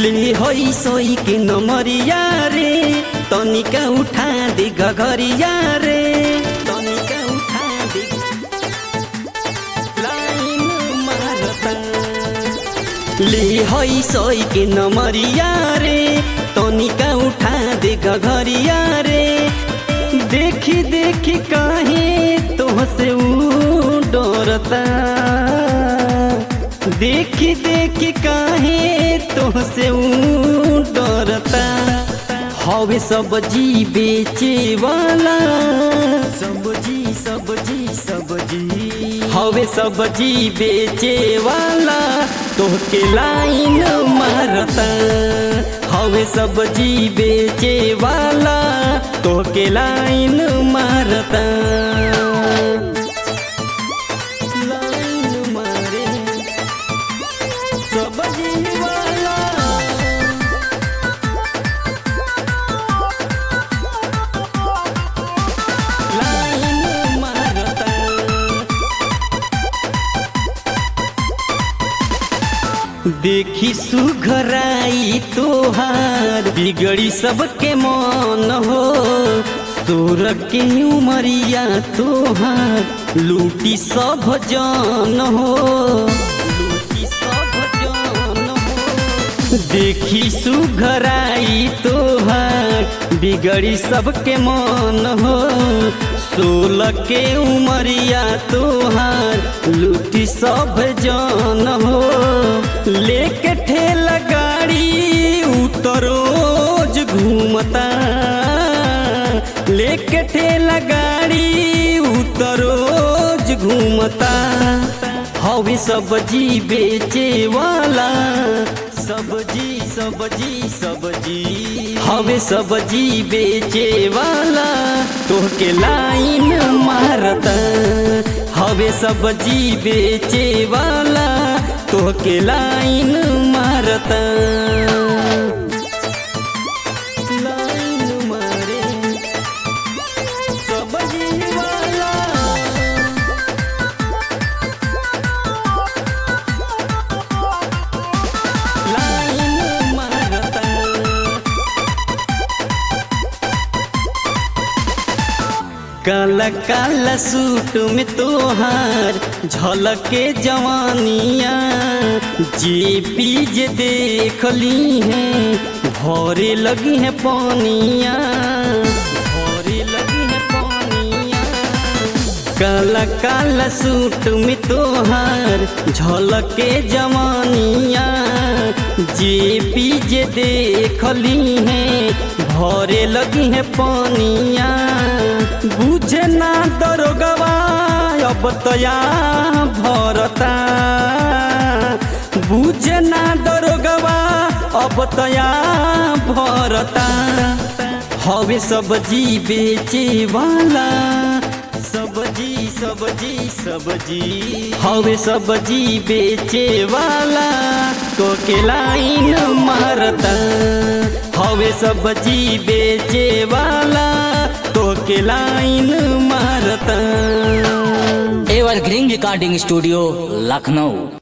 ले होई सोई के नमरिया रे तनिका उठा दे गगरिया रे तनिका उठा दे लाइन मारता ले होई सोई के नमरिया रे तनिका उठा दे गगरिया रे देखी देखी काहे तोहसे ऊ डरता देखी देखी काहे तोहसे ऊ डरता हवे सब्जी बेचे वाला सब्जी सब्जी सब्जी हवे सब्जी बेचे वाला तोहके लाइन मारता हवे सब्जी बेचे वाला तोहके लाइन मारता लाइन मारे सब्जी वाला लाइन मारता देखी सुघराई तोहार बिगड़ी सबके मन हो सोर के उमरिया तोहार लूटी सब जान हो लूटी सब जान हो देखी सुघराई तोहार बिगड़ी सबके मन हो सोलह के उमरिया तोहार लूटी सब जान हो लेके ठेला गाड़ी उतरोज घूमता लेके ठेला गाड़ी उतरोज घूमता हवे सब्जी बेचे वाला सब्जी सब्जी सब्जी हवे सब्जी बेचे वाला तोहके लाइन मारता हवे सब्जी बेचे वाला तोहके लाइन मारता लाइन मारे सब्जी वाला लाइन मारता काला काला सूट में तोहार झलके जवानिया जे पीज देखली है भरे लगी है पानिया भरे लगी है पानिया काला काला सूट में तोहार झलके जवानिया जे पीज देखली है भरे लगी है पानिया बुझे ना दरोगवा अब तया भरता बुझे ना दरोगवा अब तया भरता हवे सब्जी बेचे वाला सब्जी सब्जी सब्जी हवे सब्जी बेचे वाला तो के लाइन मारता हवे सब्जी बेचे वाला तो के लाइन मारता एवरग्रीन रिकॉर्डिंग स्टूडियो लखनऊ